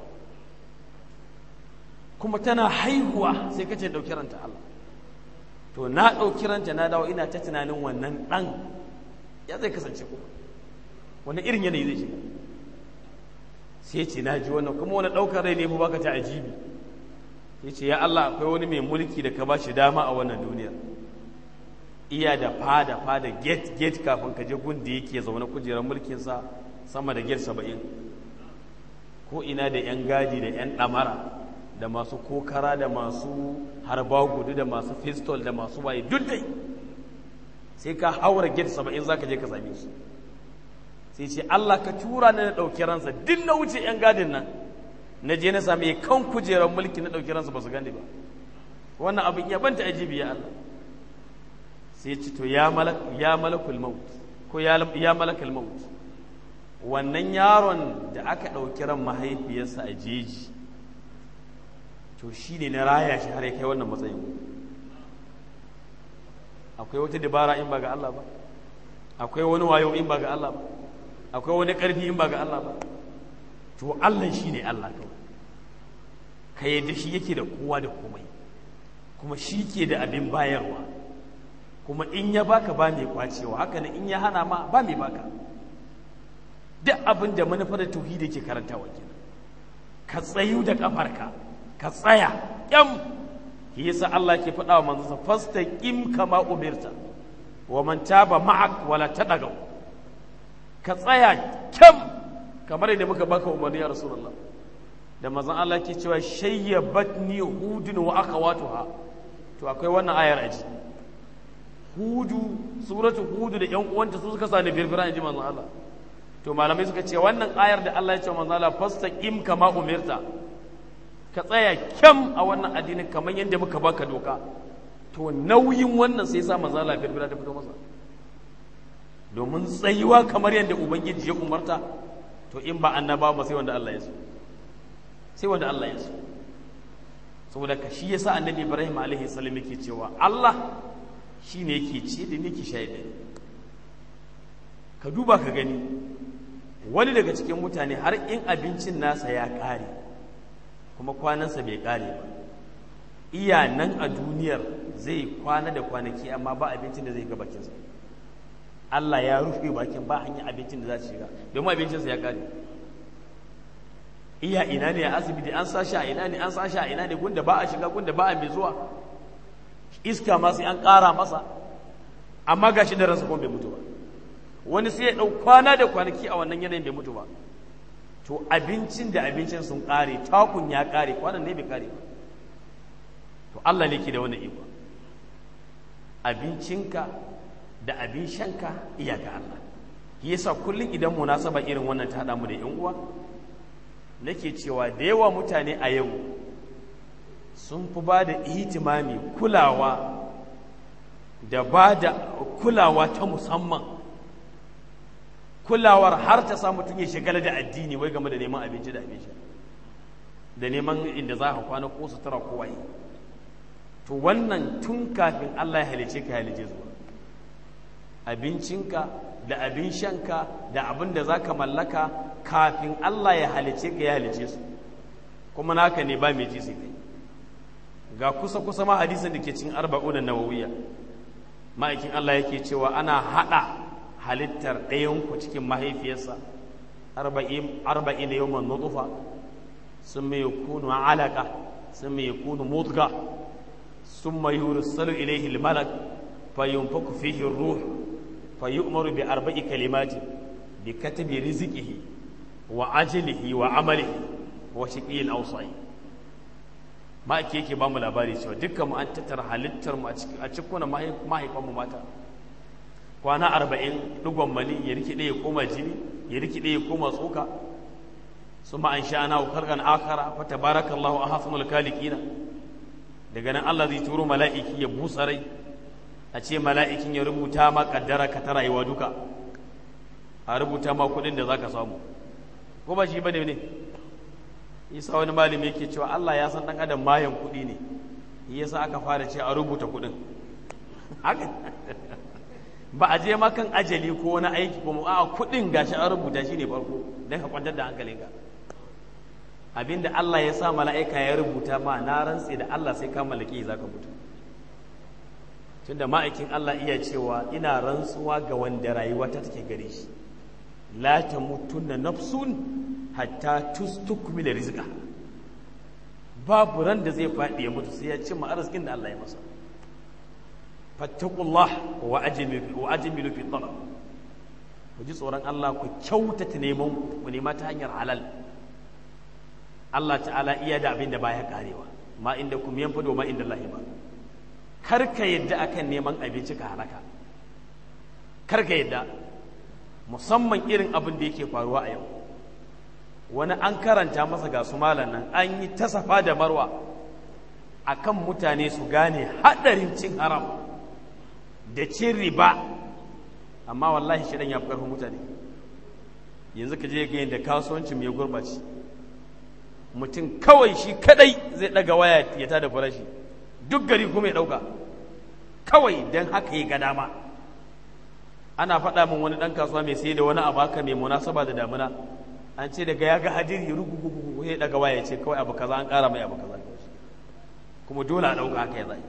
kuma tana haihuwa sai kace ɗauki ranta Allah to na ɗauki ranta na dawo ina ta tunanin wannan ɗan ya zai kasance kuma wani irin yanayi zai shiga sai ce na ji wannan kuma wani ɗaukar rai ne ba baka ta ajibi ya ce ya Allah akwai wani mai mulki da ka ba shi dama a wannan duniyar iya da fada fada gate gate kafin ka je gun da yake zaune kujerar mulkinsa sama da gate saba'in ko ina da 'yan gadi da 'yan ɗamara da masu kokara da masu harba gudu da masu pistol da masu waye duk dai sai ka haura gate saba'in za ka je ka same shi sai ce Allah ka tura ni na ɗauki ransa duk na wuce 'yan gadin nan na je na sami kan kujerar mulki na ɗauki ransa ba su gane ba wannan abin ya banta ajibi ya Allah sai ce to ya malakul maut ko ya malakul maut wannan yaron da aka ɗauki ran mahaifiyarsa a jeji to shi ne na raya shi har ya kai wannan matsayin akwai wata dabara in ba ga Allah ba akwai wani wayo in ba ga Allah ba akwai wani ƙarfi in ba ga Allah ba to Allah shi ne Allah kawai ka yadda shi yake da kowa da komai kuma shi ke da abin bayarwa kuma in ya baka ba mai kwacewa haka ne in ya hana ma ba mai baka duk abin da manufar da tauhidi ke karantawa kenan ka tsayu da kafarka ka tsaya kyam shi yasa Allah ke faɗa wa manzansa fastaqim kama umirta wa man taba ma'ak wala tadagaw ka tsaya kyam kamar yadda muka baka umarni ya rasulullah da manzon Allah ke cewa shayyabatni hudun wa akhawatuha to akwai wannan ayar aji hudu suratu hudu da yan uwanta su suka sani firfira inji manzon Allah to malamai suka ce wannan ayar da Allah ya ce manzon Allah fastaqim kama umirta ka tsaya kyam a wannan addinin kamar yadda muka baka doka to nauyin wannan sai sa manzon Allah firfira ta fito masa domin tsayuwa kamar yadda ubangiji ya umarta to in ba annaba ba sai wanda Allah ya so sai wanda Allah ya so saboda ka shi yasa annabi Ibrahim alaihi salam yake cewa Allah shine yake ce da nake shaida ka duba ka gani wani daga cikin mutane har in abincin nasa ya kare kuma kwanansa bai kare ba iya nan a duniyar zai kwana da kwanaki amma ba abincin da zai ga bakinsa Allah ya rufe bakin ba hanyar abincin da za su shiga domin abincinsa ya kare iya ina ne a asibiti an sashi a ina ne an sashi a ina ne gunda ba a shiga gunda ba a mai zuwa iska ma sai an ƙara masa amma ga shi da ransa kuma bai mutu ba wani sai ya ɗau kwana da kwanaki a wannan yanayin bai mutu ba to abincin da abincin sun ƙare takun ya ƙare kwanan ne bai ƙare ba to Allah ne ke da wani iko abincinka da abin shanka iyaka Allah yasa kullum idan munasaba irin wannan ta haɗa mu da yan uwa nake cewa da yawa mutane a yau sun fi ba da ihtimami kulawa da ba da kulawa ta musamman kulawar har ta sa mutum ya shigala da addini wai game da neman abinci da abin sha da neman inda za ka kwana ko sutura ko waye to wannan tun kafin Allah ya halice ka halice zuwa abincinka da abin shanka da abin da za ka mallaka kafin Allah ya halice ka ya halice su kuma naka ne ba mai ji sai kai ga kusa kusa ma hadisin da ke cikin arba'una nawawiyya ma'aikin Allah yake cewa ana hada halittar ɗayan ku cikin mahaifiyarsa arba'in arba'in yawman nutfa ثم يكون علقة ثم يكون مضغة ثم يرسل إليه الملك فينفك فيه الروح فيؤمر بأربع كلمات بكتب رزقه وعجله وعمله وشقي أو سعيد ma ake yake ba mu labari cewa dukkan mu an tattara halittar mu a cikin mahaifan mu mata kwana arba'in digon mani ya rikide ya koma jini ya rikide ya koma tsoka ثم أنشأناه خلقا آخر فتبارك الله أحسن الخالقين daga nan Allah zai turo mala'iki ya busa rai a ce mala'ikin ya rubuta ma kaddara ka ta rayuwa duka a rubuta ma kudin da za ka samu ko ba shi ba ne ne isa wani malami yake cewa Allah ya san ɗan adam mayan kudi ne yasa aka fara ce a rubuta kudin ba a je makan ajali ko wani aiki ko a kudin gashi an rubuta shi ne farko don ka kwantar da hankalinka abinda Allah ya sa mala'ika ya rubuta ma na rantse da Allah sai ka mallaki za ka mutu tunda ma'aikin Allah iya cewa ina rantsuwa ga wanda rayuwa ta take gare shi la tamutunna nafsun hatta tustukmila rizqa babu ran da zai faɗi ya mutu sai ya cimma arzikin da Allah ya masa fattaqullah wa ajmilu wa ajmilu fi talab ku ji tsoron Allah ku kyautata neman ku nema ta hanyar halal Allah ta'ala iya da abin da baya karewa ma inda kum yanfado ma inda Allah ba karka yadda akan neman abinci ka halaka karka yadda musamman irin abin da yake faruwa a yau wani an karanta masa ga su malan nan an yi ta safa da marwa akan mutane su gane hadarin cin haram da cin riba amma wallahi shi ya fi karfin mutane yanzu ka je ga yadda kasuwancin mai gurbaci mutum kawai shi kadai zai daga waya ya tada farashi duk gari kuma ya dauka kawai don haka ya ga dama ana faɗa min wani ɗan kasuwa mai sai da wani abu haka mai munasaba da damuna an ce daga ya ga hadiri rugugugu ya daga waya ya ce kawai abu kaza an ƙara mai abu kaza kuma dole a ɗauka haka ya zai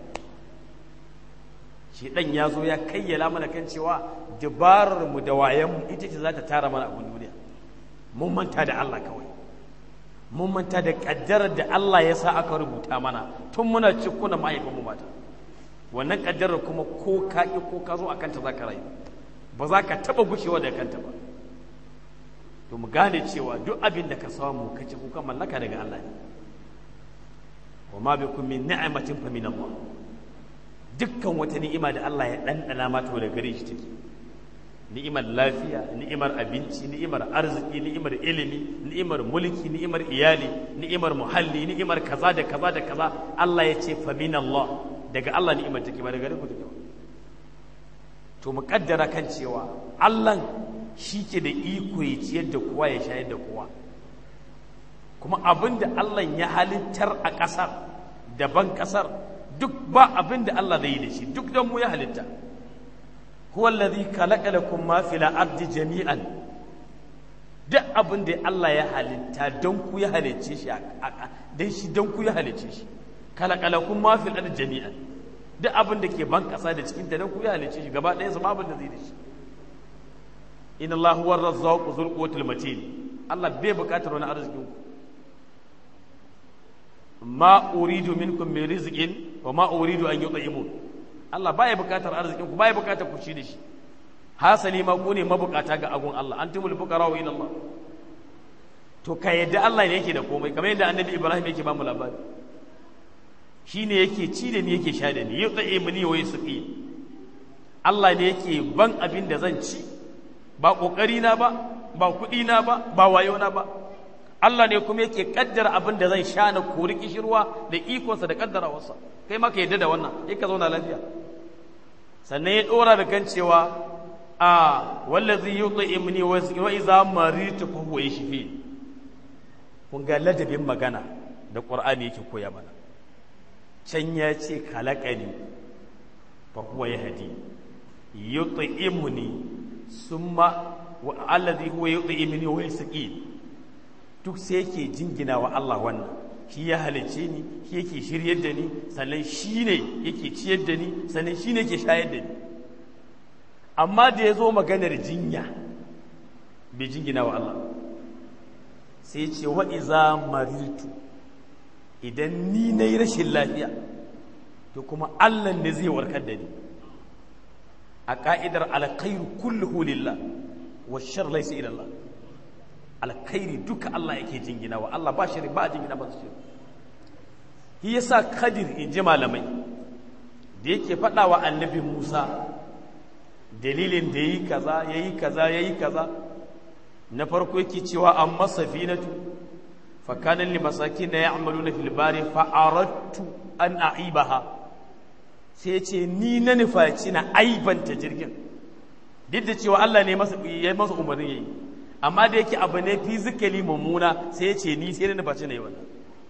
shi ɗan ya zo ya kayyala mana kan cewa dabarar mu da wayan mu ita ce za ta tara mana abin duniya mun manta da Allah kawai mun manta da kaddarar da Allah ya sa aka rubuta mana tun muna cikuna mahaifinmu mata wannan kaddarar kuma ko ka ƙi ko ka zo a kanta za ka rayu ba za ka taɓa gushewa da kanta ba to mu gane cewa duk abin da ka samu ka ci kuka mallaka daga Allah ne wa ma bikum min ni'matin fa min Allah dukkan wata ni'ima da Allah ya ɗanɗana mata daga gare shi take ni'imar lafiya ni'imar abinci ni'imar arziki ni'imar ilimi ni'imar mulki ni'imar iyali ni'imar muhalli ni'imar kaza da kaza da kaza Allah ya ce fa min Allah daga Allah ni'imar take ba daga gare ku take ba to mu kaddara kan cewa Allah shi ke da iko ya ciyar da kowa ya shayar da kowa kuma abin da Allah ya halittar a ƙasar daban ƙasar duk ba abin da Allah zai yi da shi duk don mu ya halitta huwa allazi khalaqa lakum ma fil ardi jami'an duk abin da Allah ya halitta don ku ya halicce shi dan shi don ku ya halicce shi khalaqa lakum ma fil ardi jami'an duk abin da ke ban kasa da cikin ta don ku ya halicce shi gaba ɗaya sama abin da zai da shi inna Allah huwa ar-razzaqu dhul quwwatil matin Allah bai buƙatar wani arzikin ku ma uridu minkum min rizqin wa ma uridu an yut'imun Allah baya bukatar arzikin ku baya bukatar ku ci da shi hasali ma ku ne mabukata ga agun Allah antumul fuqara wa ila Allah to ka yadda Allah ne yake da komai kamar yadda annabi Ibrahim yake ba mu labari shine yake ci da ni yake sha da ni yut'imuni wa yusqi Allah ne yake ban abin da zan ci ba kokari na ba ba kudi na ba ba wayo na ba Allah ne kuma yake kaddara abin da zan sha na kori kishirwa da ikonsa da kaddarawarsa kai ma ka yadda da wannan sai ka zauna lafiya sannan ya dora da kan cewa a wallazi yut'imni wa iza maritu fa huwa yashfi kun ga ladabin magana da qur'ani yake koya mana can ya ce khalaqani fa huwa yahdi yut'imni summa allazi huwa yudhimuni wa yasqi duk sai yake jingina wa Allah wannan shi ya halice ni shi yake shiryar da ni sannan shi ne yake ciyar da ni sannan shi ne yake shayar da ni amma da ya zo maganar jinya bai jingina wa Allah sai ce wa iza marirtu idan ni na yi rashin lafiya to kuma Allah ne zai warkar da ni a ka'idar alkhairu kulluhu lillah wa shar laysa ila Allah alkhairi duka Allah yake jingina wa Allah ba shari ba jingina ba shi shi yasa kadir in ji malamai da yake faɗa wa annabi Musa dalilin da yi kaza yayi kaza yayi kaza na farko yake cewa amma safinatu fa kana li masakin ya'maluna fil bari fa aradtu an a'ibaha sai ce ni na nufaci na aibanta jirgin duk da cewa Allah ne masa ya masa umarni yayi amma da yake abu ne physically mummuna sai ya ce ni sai na nufaci na yi wannan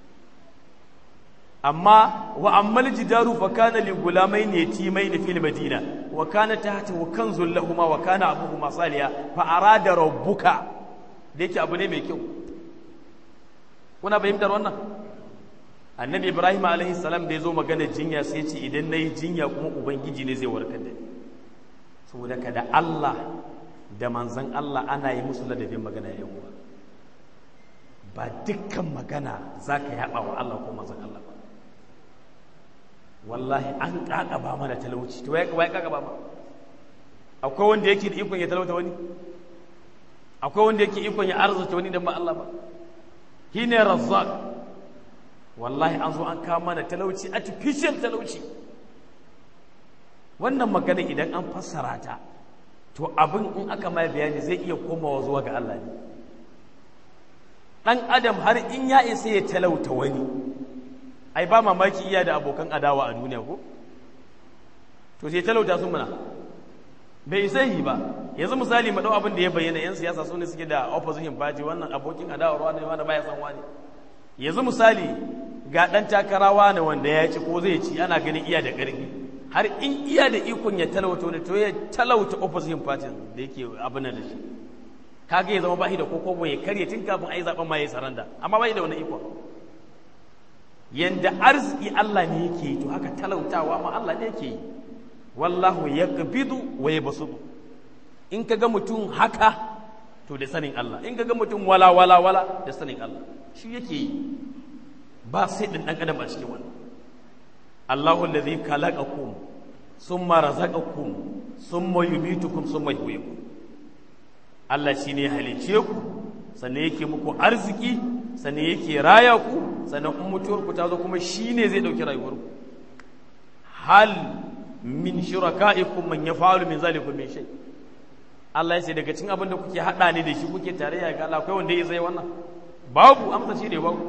amma wa ammal jidaru fa kana li gulamain yatimain fil madina wa kana tahtahu kanzul lahumu wa kana abuhuma saliya fa arada rabbuka da yake abu ne mai kyau kuna fahimtar wannan annabi ibrahim alaihi salam da ya zo magana jinya sai ce idan na yi jinya kuma ubangiji ne zai warkar da ni saboda ka da allah da manzan allah ana yi musu ladabin magana ya uwa ba dukkan magana za ka yaɓa wa allah ko manzan allah ba wallahi an ƙaƙaba mana talauci to ya ƙaƙaba ma akwai wanda yake da ikon ya talauta wani akwai wanda yake ikon ya arzuta wani dan ba allah ba shine razzaq wallahi an zo an kawo mana talauci artificial talauci wannan magana idan an fassara ta to abin in aka mai bayani zai iya komawa zuwa ga Allah ne dan adam har in ya isa ya talauta wani ai ba mamaki iya da abokan adawa a duniya ko to sai talauta sun muna bai isa yi ba yanzu misali mu dau abin da ya bayyana yan siyasa su ne suke da opposition party wannan abokin adawa ruwa ne wanda baya san wani yanzu misali ga ɗan takarawa ne wanda ya ci ko zai ci ana ganin iya da ƙarfi har in iya da ikon ya talauta wani to ya talauta opposition party da yake abin da shi kaga ya zama bashi da kokobo ya karye tun kafin a yi zaɓen ma ya saranda amma bai da wani ikon yanda arziki Allah ne yake yi to haka talautawa ma Allah ne yake yi wallahu yaqbidu wa yabsutu in kaga mutum haka to da sanin Allah in kaga mutum wala wala wala da sanin Allah shi yake yi ba sai ɗin ɗan adam a cikin wannan Allahu allazi khalaqakum summa razaqakum summa yumitukum summa yuhyikum Allah shine ya halice ku sannan yake muku arziki sannan yake raya ku sannan in mutuwar ku ta zo kuma shine zai dauki rayuwar ku hal min shuraka'ikum man yaf'alu min zalikum min shay Allah ya ce daga cikin abin da kuke hada ne da shi kuke tarayya ga Allah akwai wanda ya zai wannan babu amsa shi ne babu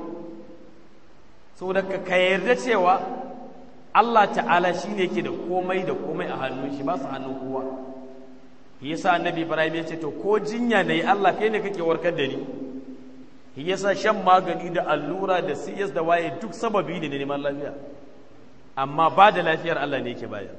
saboda ka yarda cewa Allah ta'ala shi ne ke da komai da komai a hannun shi ba su hannun kowa yasa annabi ibrahim ya ce to ko jinya ne Allah kai ne kake warkar da ni yasa shan magani da allura da siyas da waye duk sababi ne na neman lafiya amma ba da lafiyar Allah ne yake bayar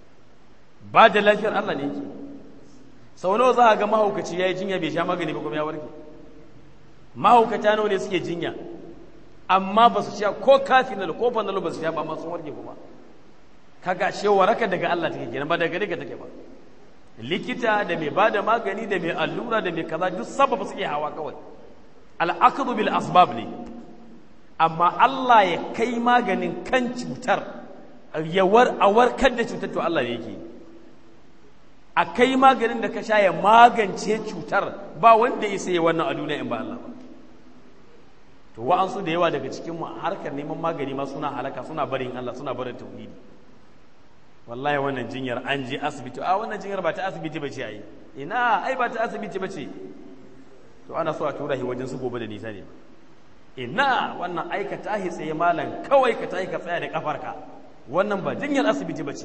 ba da lafiyar Allah ne yake sau nawa za a ga mahaukaci ya yi jinya bai sha magani ba kuma ya warke mahaukata nawa ne suke jinya amma ba su sha ko kafinal ko fanalo ba su sha ba masu warke kuma kaga she waraka daga Allah take kenan ba daga gare ka take ba likita da mai bada magani da mai allura da mai kaza duk sababa suke hawa kawai al'aqdu bil asbab ne amma Allah ya kai maganin kan cutar ya war a warkar da cutar to Allah ne yake a kai maganin da ka sha ya magance cutar ba wanda ya sai wannan a duniya in ba Allah ba to wa'ansu da yawa daga cikin mu harkar neman magani ma suna halaka suna barin Allah suna barin tauhidi wallahi wannan jinyar an je asibiti a wannan jinyar ba ta asibiti ba ce ai ina ai ba ta asibiti ba ce to ana so a tura shi wajen su gobe da nisa ne ina wannan ai ka tahi tsaye malam kawai ka tahi ka tsaya da kafarka wannan ba jinyar asibiti ba ce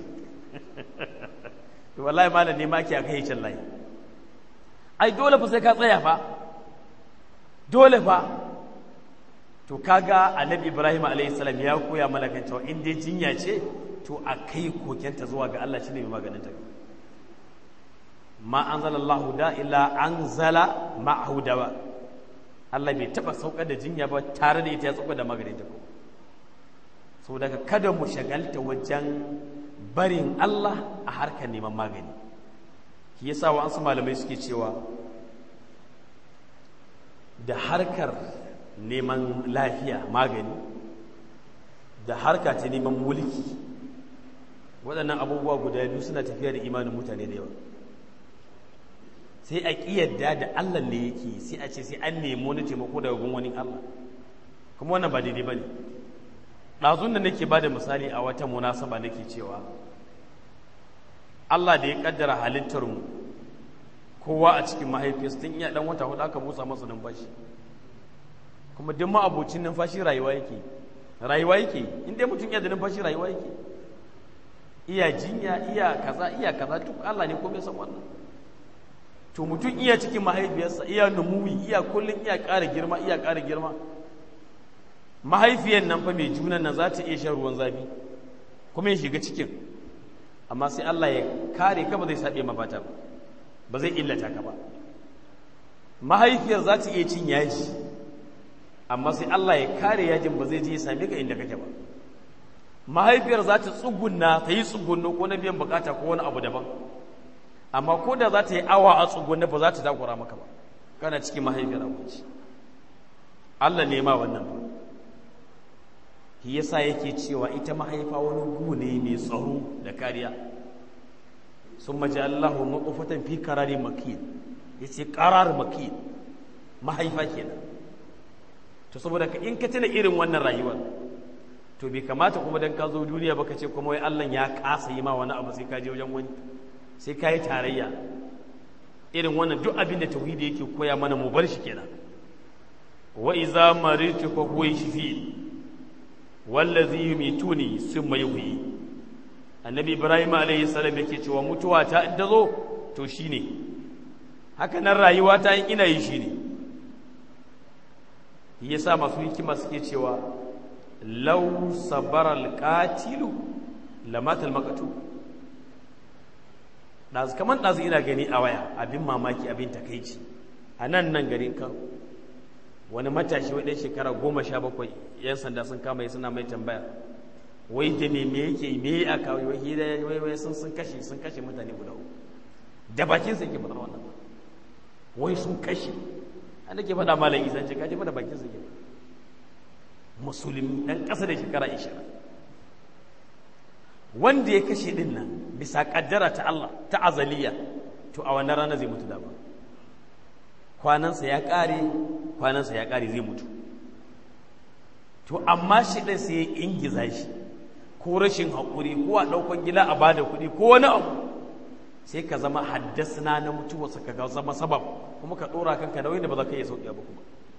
to wallahi malam ne ma ke aka yi can layi ai dole fa sai ka tsaya fa dole fa to kaga annabi ibrahim alayhi salam ya koya mana kan cewa in dai jinya ce to a kai kokenta zuwa ga Allah shine mai maganin ta ma anzalallahu da illa anzala ma'ahu dawa Allah bai taba saukar da jinya ba tare da ita ya saukar da magani ta ko so daga kada mu shagalta wajen barin Allah a harkar neman magani shi yasa wa ansu malamai suke cewa da harkar neman lafiya magani da harka ta neman mulki waɗannan abubuwa guda biyu suna tafiya da imanin mutane da yawa sai a ƙiyarda da Allah ne yake sai a ce sai an nemo na taimako daga gun wani Allah kuma wannan ba daidai ba ne ɗazun da nake ba da misali a wata munasaba nake cewa Allah da ya ƙaddara halittarmu kowa a cikin mahaifiyarsa tun iya ɗan wata hudu aka busa masa numfashi kuma duk ma abocin numfashi rayuwa yake rayuwa yake in dai mutum iya da numfashi rayuwa yake iya jinya iya kaza iya kaza duk Allah ne komai san wannan to mutum iya cikin mahaifiyarsa iya numuwi iya kullum iya ƙara girma iya ƙara girma mahaifiyar nan fa mai junan nan za ta iya shan ruwan zafi kuma ya shiga cikin amma sai Allah ya kare ka ba zai saɓe mafata ba ba zai illata ka ba mahaifiyar za ta iya cin yaji amma sai Allah ya kare yajin ba zai je ya same ka inda kake ba mahaifiyar za ta tsugunna ta yi tsugunno ko na biyan bukata ko wani abu daban amma ko da za ta yi awa a tsugunna ba za ta takura maka ba kana cikin mahaifiyar abinci Allah ne ma wannan ba shi yasa yake cewa ita mahaifa wani gu ne mai tsaro da kariya sun maji Allahu maƙofatan fi karari makin ya ce ƙarar makin mahaifa kenan to saboda ka in ka tuna irin wannan rayuwar to bai kamata kuma dan ka zo duniya ba ka ce kuma wai Allah ya kasa yi ma wani abu sai ka je wajen wani sai ka yi tarayya irin wannan duk abin da tauhidi yake koya mana mu bar shi kenan wa iza maritu fa huwa yashfi wallazi yumituni summa yuhyi annabi ibrahim alayhi salam yake cewa mutuwa ta in zo to shine haka nan rayuwa ta in ina yi shine yasa masu hikima suke cewa law sabara alqatilu lamatal maqtu ɗazu kamar ɗazu ina gani a waya abin mamaki abin takaici a nan nan garin kan wani matashi wai ɗan shekara goma sha bakwai yan sanda sun kama yi suna mai tambaya wai da me me yake me ya kawo wai hira wai wai sun sun kashe sun kashe mutane guda uku da bakin sa yake faɗar wannan wai sun kashe an ke faɗa malam isa ce kaje faɗa bakin sa yake musulmi ɗan ƙasa da shekara ishirin wanda ya kashe din nan bisa kaddara ta Allah ta azaliya to a wannan rana zai mutu dama kwanansa ya kare kwanansa ya kare zai mutu to amma shi ɗin sai ya ingiza shi ko rashin haƙuri ko a ɗaukan gida a bada kuɗi ko wani abu sai ka zama haddasna na mutuwarsa ka zama sabab kuma ka ɗora kanka da wanda ba za ka iya sauƙi ba kuma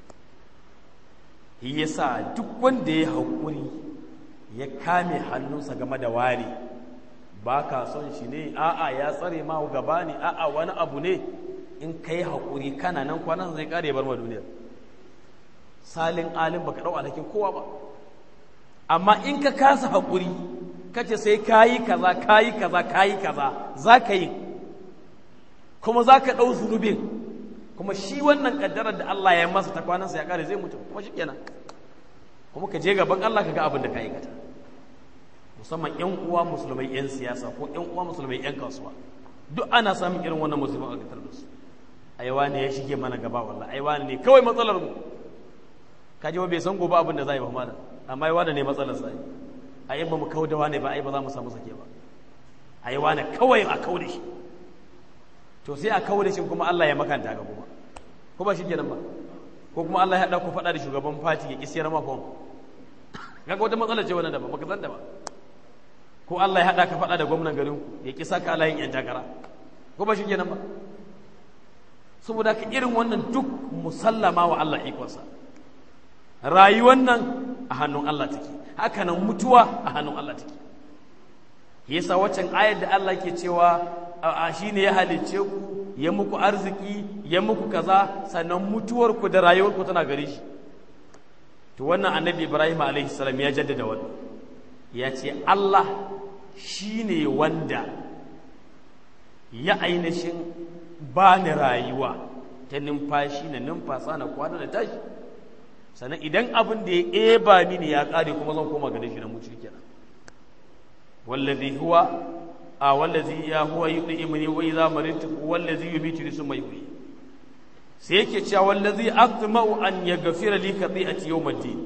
shi yasa duk wanda ya haƙuri ya kame hannunsa game da ware ba ka son shi ne a'a ya tsare ma gaba ne a'a wani abu ne in ka yi haƙuri kana nan kwanan zai ƙare bar ma duniyar salin alin baka ɗau alhakin kowa ba amma in ka kasa haƙuri kace sai ka yi kaza ka yi kaza ka yi kaza za ka yi kuma za ka ɗau zunubin kuma shi wannan ƙaddarar da Allah ya masa ta kwanansa ya ƙare zai mutu kuma shi kenan kuma ka je gaban Allah ka ga abin da ka aikata musamman ƴan uwa musulmai ƴan siyasa ko ƴan uwa musulmai ƴan kasuwa duk ana samun irin wannan musulman a gatar da su aiwa ne ya shige mana gaba wallahi aiwa ne kawai matsalar mu ka ji bai san gobe abin da za yi ba mana amma aiwa ne matsalar sai ai ba mu kauda wane ba ai ba za mu samu sake ba aiwa ne kawai a kauda shi to sai a kauda shi kuma Allah ya makanta ga kuma ko ba shi kenan ba ko kuma Allah ya haɗa ku faɗa da shugaban fati ya ƙi siyar ma fom kaga wata matsala ce wannan da ba baka san da ba ko Allah ya haɗa ka faɗa da gwamnan garin ku ya ƙi saka alayin yan takara ko ba shi kenan ba saboda ka irin wannan duk musallama wa Allah ikonsa rayuwar nan a hannun Allah take haka nan mutuwa a hannun Allah take yasa waccan ayar da Allah ke cewa a shine ya halicce ku ya muku arziki ya muku kaza sannan mutuwarku da rayuwarku tana gare shi to wannan annabi ibrahim alaihi salam ya jaddada wannan ya ce allah shine wanda ya ainihin ba ni rayuwa ta numfashi na numfasa na kwana da tashi sannan idan abin da ya eba mini ya kare kuma zan koma gare shi na mutu kenan wallazi huwa a wallazi ya huwa yudimuni wa idza maritu wallazi yumituni summa yuhyi sai yake cewa wallazi atma'u an yaghfira li khati'ati yawmiddin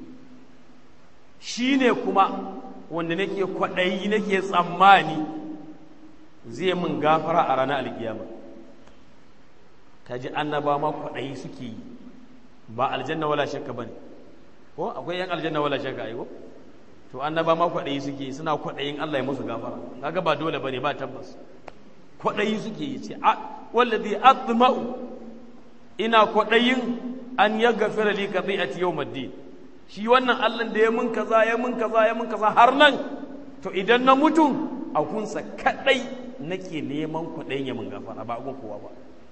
shine kuma wanda nake kwadayi nake tsammani zai min gafara a ranar alkiyama kaji annaba ma kwadayi suke yi ba aljanna wala shakka bane ko akwai yan aljanna wala shakka ai ko to annaba ma kwadayi suke yi suna kwadayin Allah ya musu gafara kaga ba dole bane ba tabbas kwadayi suke yi ce wallazi atma'u ina kwadayin an yaghfira li qati'ati yawmiddin shi wannan Allah da ya mun kaza ya mun kaza ya mun kaza har nan to idan na mutu a kunsa kadai nake neman kwadayin ya mun gafara ba gun kowa ba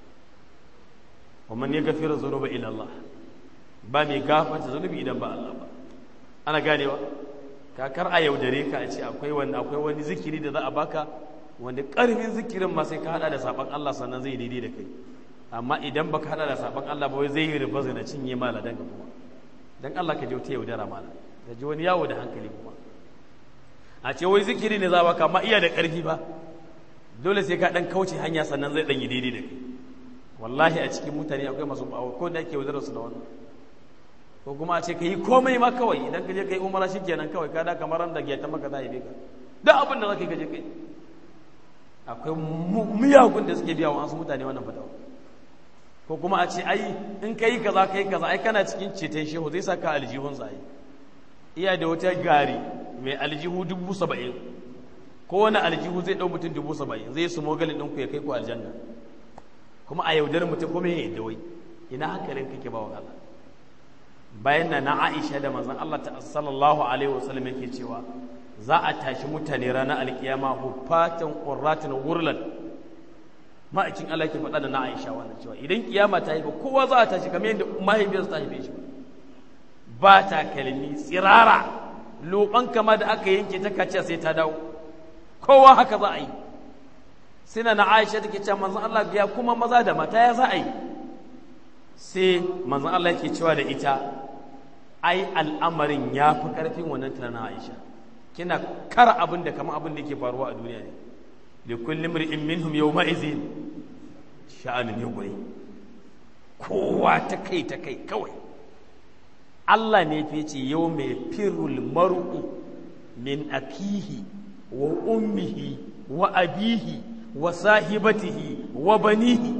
wa man yaghfiru dhunuba ila Allah ba mai gafarta zunubi idan ba Allah ba ana ganewa kakar a yaudare ka a ce akwai wani akwai wani zikiri da za a baka wanda karfin zikirin ma sai ka hada da saban Allah sannan zai daidai da kai amma idan baka hada da saban Allah ba wai zai yi riba zai na cinye mala dan kuma dan Allah ka je ta yaudara mala ka ji wani yawo da hankali kuma a ce wai zikiri ne za baka amma iya da karfi ba dole sai ka dan kauce hanya sannan zai dan yi daidai da kai wallahi a cikin mutane akwai masu bawo ko da ake yaudara su da wannan ko kuma a ce ka yi komai ma kawai idan ka je ka yi umara shi kenan kawai ka da kamar ran da ta maka za a yi ka duk abin da za ka yi ka je kai akwai miyagun da suke biya wa wasu mutane wannan fatawa ko kuma a ce ai in ka yi kaza ka yi kaza ai kana cikin ceton shehu zai saka aljihun sa iya da wata gari mai aljihu dubu saba'in ko wani aljihu zai ɗau mutum dubu saba'in zai su mogalin ɗinku ya kai ku aljanna kuma a yaudar mutum kuma ya yi dawai ina hankalin kake ba wa Allah bayan na na Aisha da manzon Allah ta sallallahu alaihi wasallam yake cewa za a tashi mutane ranar alkiyama hufatan qurratin wurlan ma'aikin Allah ke faɗa da na Aisha wannan cewa idan kiyama ta yi ba kowa za a tashi kamar yadda mahaifiyarsa ta haife shi ba ta kalmi tsirara loban kama da aka yanke ta kaciya sai ta dawo kowa haka za a yi sai na Aisha take cewa manzon Allah ya kuma maza da mata ya za a yi sai manzon Allah yake cewa da ita ai al'amarin ya fi ƙarfin wannan tunanin Aisha kina kara abin da kamar abin da yake faruwa a duniya ne li kulli imri'in minhum yawma izin sha'anin yughri kowa ta kai ta kai kawai Allah ne fi ce yau mai firul mar'u min akihi wa ummihi wa abihi wa sahibatihi wa banihi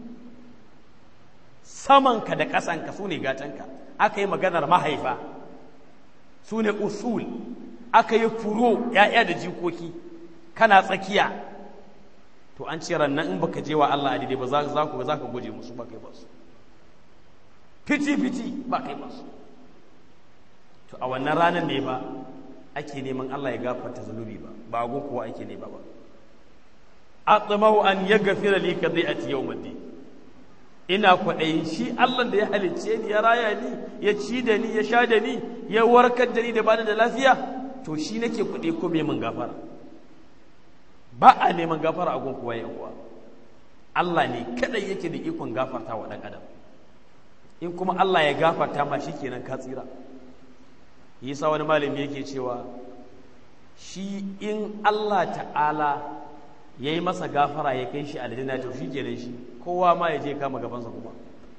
samanka da ƙasanka su ne gatanka aka yi maganar mahaifa su ne usul aka yi furo ‘ya'ya da jikoki kana tsakiya to an ce rannan in baka je wa Allah adidai ba za ku za ka guje musu ba kai ba su fiti-fiti ba kai ba su to a wannan ranar ne ba ake neman Allah ya gafarta zunubi ba ba gun kuwa ake nema ba atsamau an ya gafira li ka zai a ci yau ina kwaɗayin shi Allah da ya halicce ni ya raya ni ya ci da ni ya sha da ni ya warkar da ni da bani da lafiya to shi nake kuɗi ko mai mun gafara ba a neman gafara a gun kuwa ya kuwa Allah ne kadai yake da ikon gafarta wa ɗan adam in kuma Allah ya gafarta ma shi kenan ka tsira yasa wani malami yake cewa shi in Allah ta'ala ya yi masa gafara ya kai shi aljanna to shi kenan shi kowa ma ya je kama gabansa kuma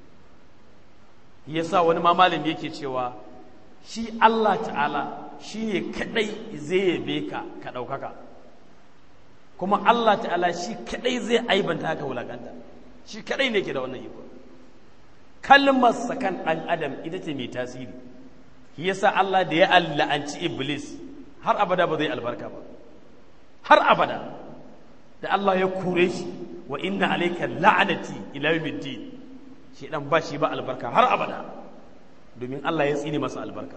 yasa wani ma malami yake cewa shi Allah ta'ala shi ne kadai zai yabe ka ka ɗaukaka kuma Allah ta'ala shi kadai zai aibanta ka wulakanta shi kadai ne ke da wannan iko kalmar sakan ɗan adam ita ce mai tasiri shi yasa Allah da ya alla'anci iblis har abada ba zai albarka ba har abada da Allah ya kore shi wa inna alayka la'anati ila yawmiddin shi dan ba shi ba albarka har abada domin Allah ya tsine masa albarka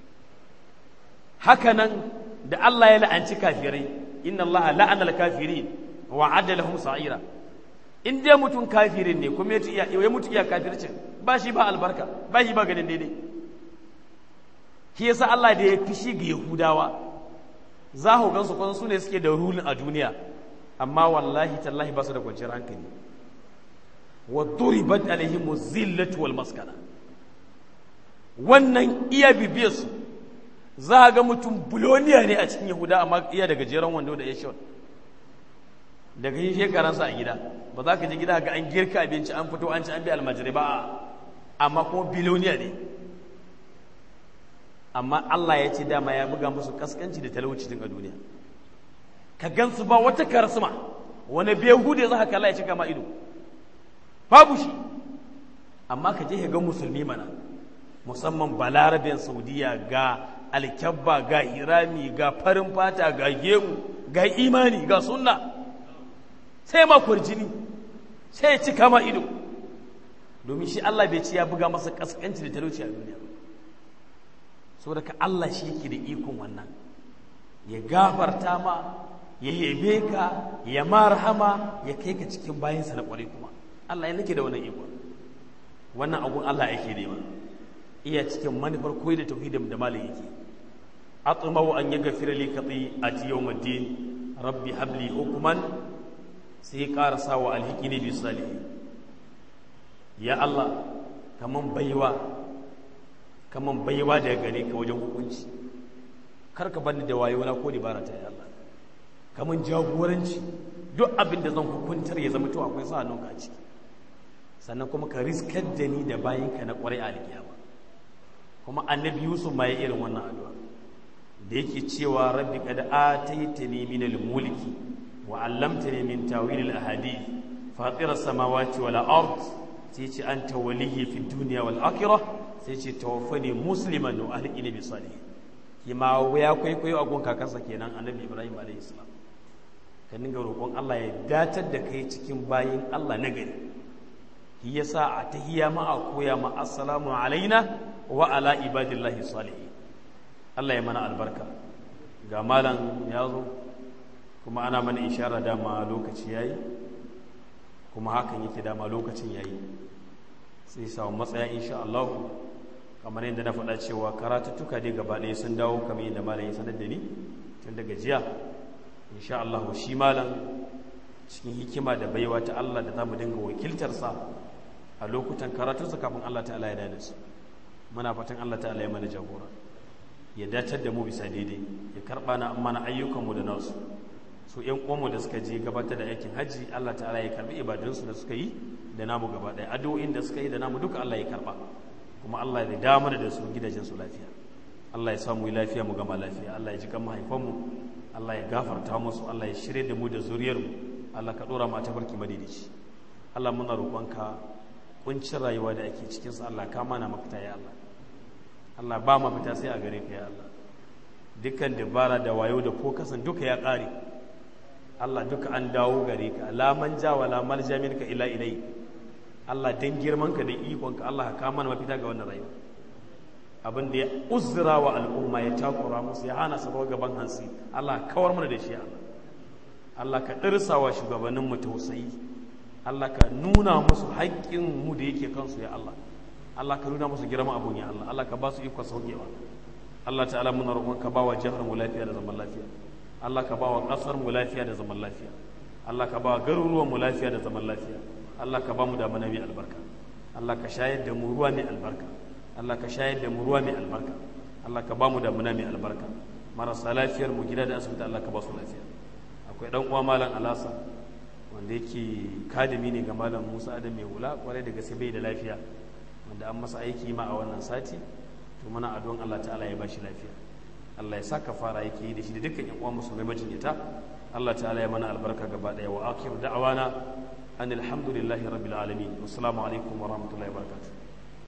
hakanan da Allah ya la'anci kafirai inna Allah la'ana al-kafirin wa adda lahum sa'ira in dai mutum kafirin ne kuma ya ya mutu iya kafircin ba shi ba albarka ba shi ba ganin daidai shi yasa Allah da ya fishi ga Yahudawa za ku gansu kwan su ne suke da rulin a duniya amma wallahi tallahi ba su da kwanciyar hankali wa duribat alaihim zillatu wal maskana wannan iya bibiyar su za ga mutum buloniya ne a cikin yahuda amma iya daga jeron wando da yashon daga yin shekaransa a gida ba za ka je gida ga an girka abinci an fito an ci an bi almajirai ba amma kuma biloniya ne amma Allah ya ce dama ya buga musu kaskanci da talauci din a duniya ka gansu ba wata karsuma wani behude za ka kalla ya cika ma ido babu shi amma ka je ka ga musulmi mana musamman balarabin saudiya ga alkyabba ga hirami ga farin fata ga gemu ga imani ga sunna sai ma jini sai ya cika ma ido domin shi Allah bai ci ya buga masa kaskanci da talauci a duniya ba saboda ka Allah shi yake da ikon wannan ya gafarta ma ya yabe ka ya marhama ya kai ka cikin bayansa na kwarai kuma Allah ya nake da wannan ikon wannan abun Allah yake nema iya cikin manufar koyi da tauhidin da malam yake atmau an yaghfira li khati'ati yawmiddin rabbi habli hukman sai karasa wa alhikini bi salihin ya Allah kaman baiwa kaman baiwa daga gare ka wajen hukunci kar ka bani da wayo na ko dabara ta ya Allah kaman jagoranci duk abin da zan hukuntar ya zama to akwai sa hannunka a ciki sannan kuma ka riskar da ni da bayinka na kwarai a alkiyama kuma annabi yusuf ma ya irin wannan addu'a da yake cewa rabbi qad ataitani min al-mulki wa 'allamtani min tawil al-ahadith fatir as-samawati wal ard sai ce anta waliyyi fi dunya wal akhirah sai ce tawaffani musliman wa alqini bi salih kima ya kwaikwayo a gun kakansa kenan annabi ibrahim alayhi salam ka dinga roƙon Allah ya datar da kai cikin bayin Allah na gari shi yasa a tahiyya ma a koya ma assalamu alaina wa ala ibadillahi salihin Allah ya mana albarka ga malam ya zo kuma ana mana ishara dama lokaci yayi kuma hakan yake dama lokacin yayi sai samu matsaya insha Allah kamar yadda na faɗa cewa karatuttuka dai gaba ɗaya sun dawo kamar yadda malam ya sanar da ni tun daga jiya insha Allah shi malam cikin hikima da baiwa ta Allah da zamu dinga wakiltarsa a lokutan karatunsa kafin Allah ta'ala ya dade su muna fatan Allah ta'ala ya mana jagora ya datar da mu bisa daidai ya karba na mana ayyukanmu da nasu su ƴan uwanmu da suka je gabatar da aikin hajji Allah ta'ala ya karbi ibadunsu da suka yi da namu gaba ɗaya addu'o'in da suka yi da namu duka Allah ya karba kuma Allah ya damar da su gidajen su lafiya Allah ya samu yi lafiya mu gama lafiya Allah ya ji kan mahaifanmu Allah ya gafarta musu Allah ya shirye da mu da zuriyarmu Allah ka dora mu a tafarki madidici Allah muna roƙonka kuncin rayuwa da ake cikin sa Allah ka mana mafita ya Allah Allah ba mafita sai a gare ka ya Allah dukkan dabara da wayo da ko kasan duka ya ƙare Allah duka an dawo gare ka la manja wala malja minka ila ilai Allah dan girman ka da ikon ka Allah ka mana mafita ga wannan rayuwa abin da ya uzura wa al'umma ya takura musu ya hana su gaban hansi Allah kawar mana da shi Allah Allah ka ɗirsa wa shugabannin mu tausayi Allah ka nuna musu haƙƙin mu da yake kansu ya Allah Allah ka nuna musu girman abun ya Allah Allah ka ba su iko saukewa Allah ta'ala muna roƙon ka ba wa jihar mu lafiya da zaman lafiya Allah ka ba wa ƙasar mu lafiya da zaman lafiya Allah ka ba wa garuruwan mu lafiya da zaman lafiya Allah ka ba mu da mana mai albarka Allah ka shayar da mu ruwa mai albarka Allah ka shayar da mu ruwa mai albarka Allah ka ba mu da mana mai albarka marasa lafiyar mu gida da asibiti Allah ka ba su lafiya akwai dan uwa malam Alasa wanda yake kadimi ne ga malam Musa Adam mai hula kwarai da gaske bai da lafiya wanda an masa aiki ma a wannan sati to muna addu'an Allah ta'ala ya bashi lafiya Allah ya saka fara yake yi da shi da dukkan yan uwa musulmai majinyata Allah ta'ala ya mana albarka gaba daya wa akhiru da'wana an alhamdulillahi rabbil alamin wassalamu alaikum wa rahmatullahi wa barakatuh